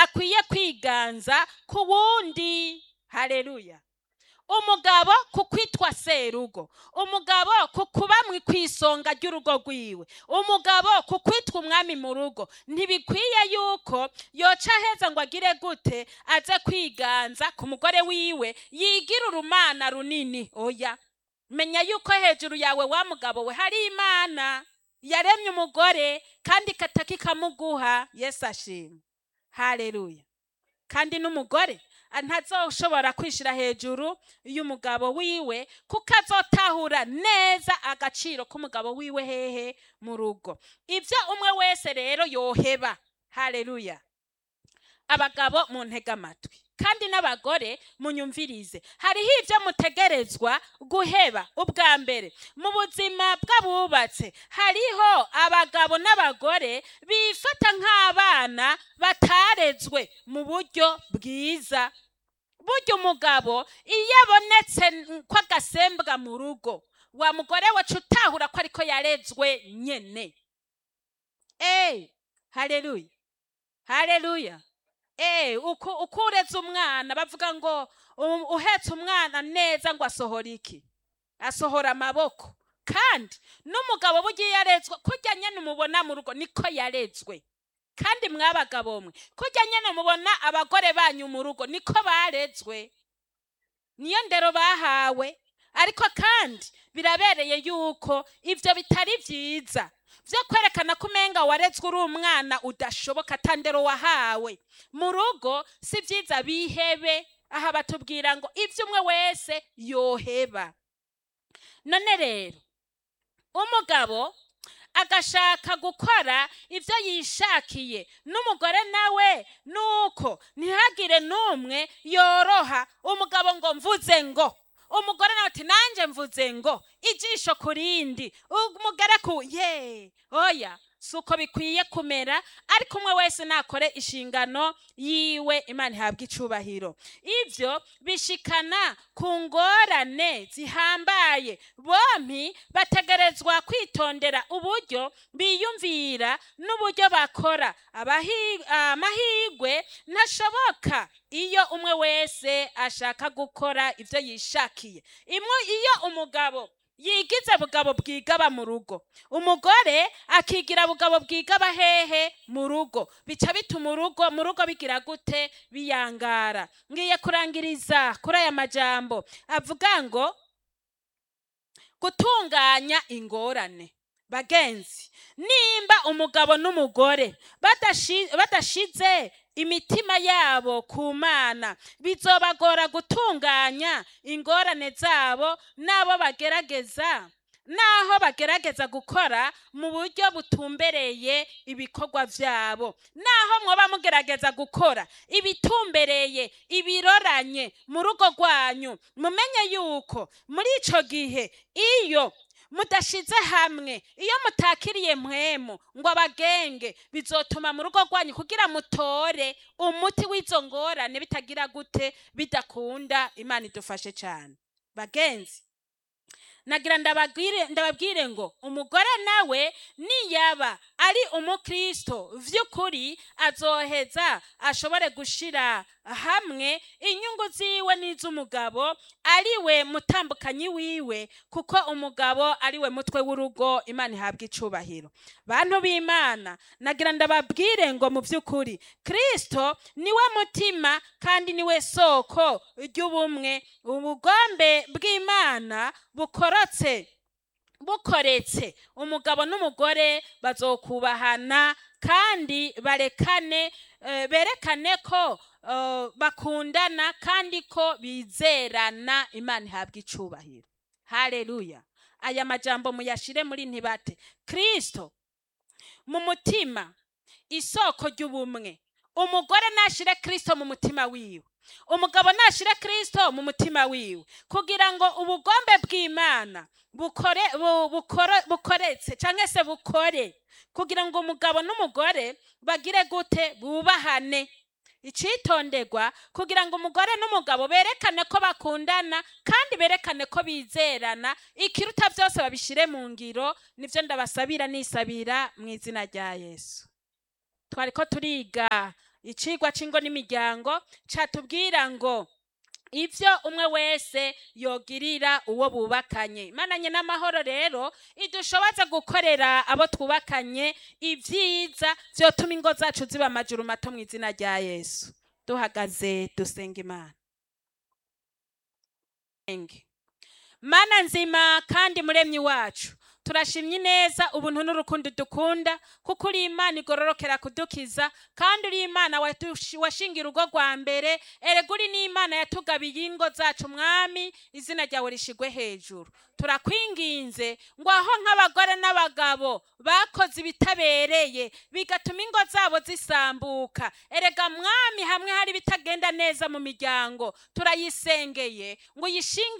akwiye kwiganza ku wundi hareruya umugabo ku kwitwa serugo umugabo ku kuba mu kwisonga ry'urugo rwiwe umugabo ku kwitwa umwami mu rugo ntibikwiye yuko yoca aheza ngo agire gute aze kwiganza ku mugore wiwe yigira urumana runini oya menya yuko hejuru yawe wa mugabo we hari imana yaremye umugore kandi ikataka ikamuguha yesu ashimwe hareruya kandi n'umugore ntazoshobora kwishyira hejuru y'umugabo wiwe kuko azotahura neza agaciro k'umugabo wiwe hehe mu rugo ibyo umwe wese rero yoheba hareruya abagabo mu ntege amatwi kandi n'abagore munyumvirize hariho ibyo mutegerezwa guheba ubwa mbere mu buzima bw'abubatse hariho abagabo n'abagore bifata nk'abana batarezwe mu buryo bwiza burya umugabo iyo abonetse ko agasembwa mu rugo wa mugore wacu utahura ko ariko yarezwe nyene eee hareruya hareruya eee uko ureze umwana bavuga ngo uhetse umwana neza ngo asohora iki asohora amaboko kandi n'umugabo burya iyo yarezwe kujya nyine umubona mu rugo niko yarezwe kandi mwabagabo mwe kujya nyine mubona abagore banyu mu rugo niko barezwe niyo ndero bahawe ariko kandi birabereye yuko ibyo bitari byiza byo kwerekana ko umenga warezwe uri umwana udashoboka atandero wahawe mu rugo si byiza bihebe aha batubwira ngo ibyo umwe wese yoheba none rero umugabo agashaka gukora ibyo yishakiye n'umugore nawe nuko ntihagire n'umwe yoroha umugabo ngo mvuze ngo umugore nawe ati nanjye mvuze ngo ijisho ku rindi umugore ku ye oya si uko bikwiye kumera ariko umwe wese nakore inshingano yiwe imana ihabwa icubahiro ibyo bishikana ku ngorane zihambaye bombi bategerezwa kwitondera uburyo biyumvira n'uburyo bakora amahirwe ntashoboka iyo umwe wese ashaka gukora ibyo yishakiye iyo umugabo yigize bugabo bwigaba mu rugo umugore akigira bugabo bwigaba hehe mu rugo bica bituma urugo mu rugo bigira gute biyangara ngiye kurangiriza kuri aya majambo avuga ngo gutunganya ingorane bagenzi nimba umugabo n'umugore badashize imitima yabo ku mana bizobagora gutunganya ingorane zabo n'abo bagerageza naho bagerageza gukora mu buryo butumbereye ibikorwa byabo naho mwaba mugerageza gukora ibitumbereye ibiroranye mu rugo rwanyu mumenye yuko muri icyo gihe iyo mudashize hamwe iyo mutakiriye mwemu ngo abagenge bizotuma mu rugo rwanyu kugira mutore umuti w'izo ngorane bitagira gute bidakunda imana idufashe cyane bagenzi nagira ndababwire ngo umugore nawe niyaba ari umukristo by'ukuri azoheza ashobore gushyira hamwe inyungu ziwe n'iz'umugabo ari we mutambukanyi wiwe kuko umugabo ari we mutwe w'urugo imana ihabwa icubahiro bantu b'imana nagira ndababwire ngo mu by'ukuri kirisito niwe mutima kandi niwe soko ry'ubumwe ubugombe bw'imana bukorotse bukoretse umugabo n'umugore bazokubahana kandi barekane berekane ko bakundana kandi ko bizerana imana ihabwa icubahiro hareruya aya majambo muyashire muri ntibate kirisito mu mutima isoko ry'ubumwe umugore nashire kirisito mu mutima wiwe umugabo nashire kirisito mu mutima wiwe kugira ngo ubugombe bw'imana bukoretse cyangwa se bukore kugira ngo umugabo n'umugore bagire gute bubahane icitonderwa kugira ngo umugore n'umugabo berekane ko bakundana kandi berekane ko bizerana ikiruta byose babishyire mu ngiro nibyo ndabasabira nisabira mu izina rya yesu twari ko turiga icigwa c'ingo n'imiryango catubwira ngo ivyo umwe wese yogirira uwo bubakanye imananye n'amahoro rero idushoboza gukorera abo twubakanye ivyiza vyotuma ingo zacu ziba amajuru mato mu izina rya yesu duhagaze dusenga imana Enge. mana nzima kandi muremyi wacu turashimye neza ubuntu n'urukundo dukunda kuko uri imana igororokera kudukiza kandi uri imana watush- washingira urugo rwa mbere erega uri n'imana yatugabiye ingo zacu mwami izina ryawe rishigwe hejuru turakwinginze ngo aho nk'abagore n'abagabo bakoze ibitabereye bigatuma ingo zabo zisambuka erega mwami hamwe hari ibitagenda neza mu miryango turayisengeye ngo uyishinge